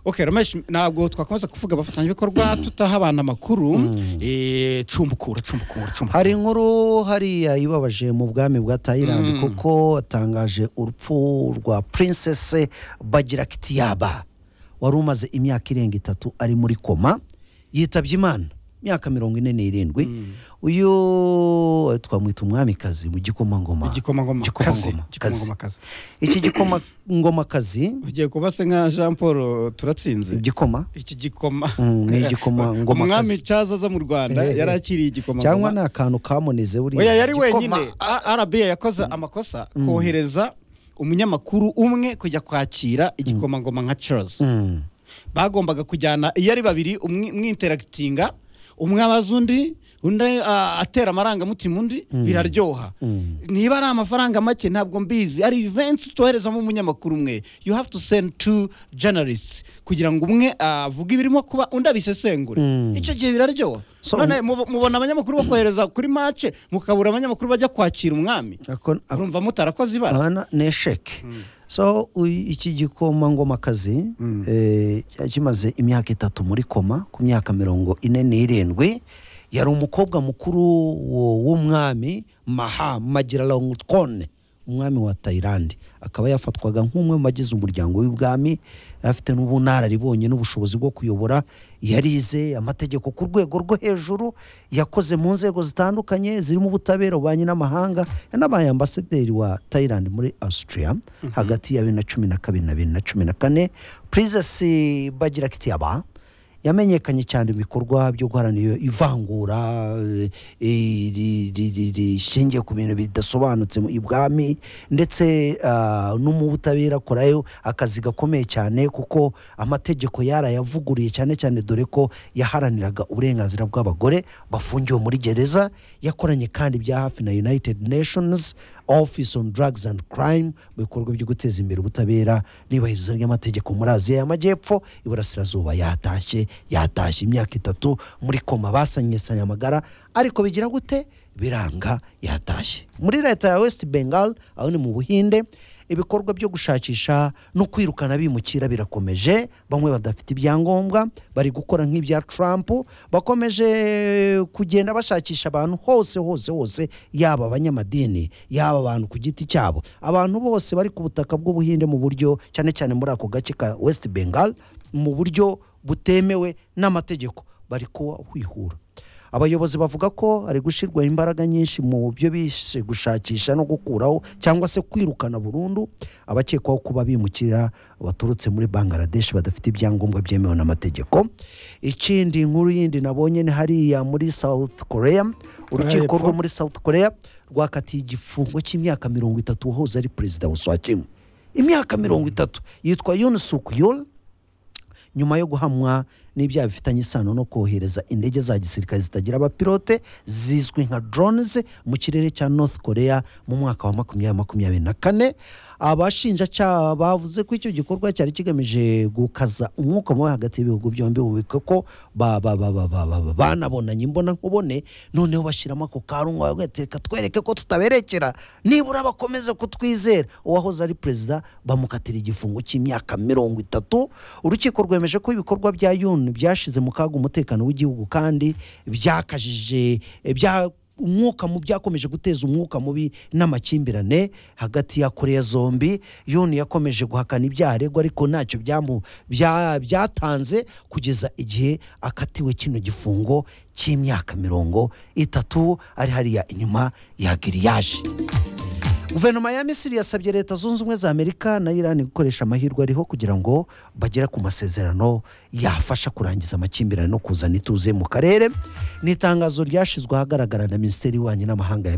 ok rero ntabwo twakomeza kuvuga abafatanyabikorwa tutaha abantu amakuru eh, cumbukura cumbukura cumbukura hari inkuru hariya ibabaje mu bwami bwa tayilandi kuko atangaje urupfu rwa purinsese bagirakitiyaba wari umaze imyaka irenga itatu ari muri koma yitabye imana imyaka mirongo ine n'irindwi uyu twamwita umwamikazi mu gikomangoma igikomangoma kazi Igikomangoma, igikomangoma kazi iki gikomangomakazi ugiye kuba se nka jean paul turatsinze igikoma iki gikoma Mm, ni igikomangomakazi. umwami cyaza aza mu rwanda Eh, eh. yari akiriye igikoma cyangwa ni akantu kamunize buriya oya yari igikoma. wenyine A- rba yakoze amakosa kohereza umunyamakuru umwe kujya kwakira igikomangoma nka charles Mm. bagombaga kujyana iyo ari babiri umwe- umwinteragitinga umwe abaza undi undi ah, atera amarangamutima undi biraryoha niba ari amafaranga make ntabwo mbizi ari ivensi tuherezamo umunyamakuru umwe you have to send two journalists kugira ngo umwe ah, avuge ibirimo kuba undi abisesengure Mm. icyo gihe biraryoha So- none mubo- mubona abanyamakuru bakohereza kuri mace mukabura abanyamakuru bajya kwakira umwami Ako- ako- urumva mutarakoze ibara Aha na- ni esheke so u- iki gikomangomakazi eh, cyari kimaze imyaka itatu muri koma ku myaka mirongo ine n'irindwi yari umukobwa mukuru wo- w'umwami maha magiralongutone umwami wa tayilandi akaba yafatwaga nk'umwe mu bagize umuryango w'ibwami afite n'ubunararibonye n'ubushobozi bwo kuyobora yarize amategeko ku rwego rwo hejuru yakoze mu nzego zitandukanye zirimo ubutabera ububanyi n'amahanga yanabaye ambasaderi wa tayilandi muri Austria hagati ya bibiri na cumi na kabiri na bibiri na cumi na kane purizesi bagira kitiyaba yamenyekanye cyane mu bikorwa byo guharanira ivangura eh, eh, ri- ri- ri- rishingiye ku bintu bidasobanutse mu ibwami ndetse ah, no mu butabera akorayo akazi gakomeye cyane kuko amategeko yarayavuguruye cyane cyane dore ko yaharaniraga uburenganzira bw'abagore bafungiwe muri gereza yakoranye kandi bya hafi na united nations office on drugs and crime mu bikorwa byo guteza imbere ubutabera n'iyubahiriza ry'amategeko muri aziya y'amajyepfo iburasirazuba yatashye yatashye imyaka itatu muri koma basanyesanya amagara ariko bigira gute biranga yatashye muri leta ya west bengal aho ni mu buhinde ibikorwa byo gushakisha no kwirukana bimukira birakomeje bamwe badafite ibyangombwa bari gukora nk'ibya Trump bakomeje kugenda bashakisha abantu hose hose hose yaba abanyamadini yaba abantu ku giti cyabo abantu bose bari ku butaka bw'ubuhinde mu buryo cyane cyane muri ako gace ka West Bengal mu buryo butemewe n'amategeko bari kuhwihura abayobozi bavuga ko hari gushyirwa imbaraga nyinshi mu byo bishe gushakisha no gukuraho cyangwa se kwirukana burundu abakekwaho kuba bimukira baturutse muri bangladesh badafite ibyangombwa byemewe n'amategeko ikindi nkuru yindi nabonye ni hariya muri south korea urukiko y'Epfo. rwo muri south korea rwakatiye igifungo cy'imyaka mirongo itatu uwahoze ari perezida wa swakimwe imyaka mirongo itatu yitwa yun suk yul nyuma yo guhamwa n'ibyaha bifitanye isano no kohereza indege za gisirikare zitagira abapilote zizwi nka drones mu kirere cya north korea mu mwaka wa makumyabiri makumyabiri na kane abashinjacyaha bavuze ko icyo gikorwa cyari kigamije gukaza umwuka mubi hagati y'ibihugu byombi bubika ko ba- ba- ba- ba- ba- ba- ba- banabonanye imbona nkubone noneho bashyiramo ako karungu bagatereka twereke ko tutaberekera nibura bakomeze kutwizera uwahoze ari perezida bamukatira igifungo cy'imyaka mirongo itatu urukiko rwemeje ko ibikorwa bya yun byashyize mu kaga umutekano w'igihugu kandi byakajije eh, bya umwuka mu byakomeje guteza umwuka mubi n'amakimbirane hagati ya korea zombi yuni yakomeje guhakana ibyaha aregwa ariko ntacyo byamu- bya- byatanze kugeza igihe akatiwe kino gifungo cy'imyaka mirongo itatu ari hariya inyuma ya giriyaje guverinoma ya misiri yasabye leta zunze ubumwe za amerika na irani gukoresha amahirwe ariho kugira ngo bagere ku masezerano yafasha kurangiza amakimbirane no kuzana ituze mu karere ni itangazo ryashyizwe ahagaragara na minisiteri y'ububanyi n'amahanga ya misiri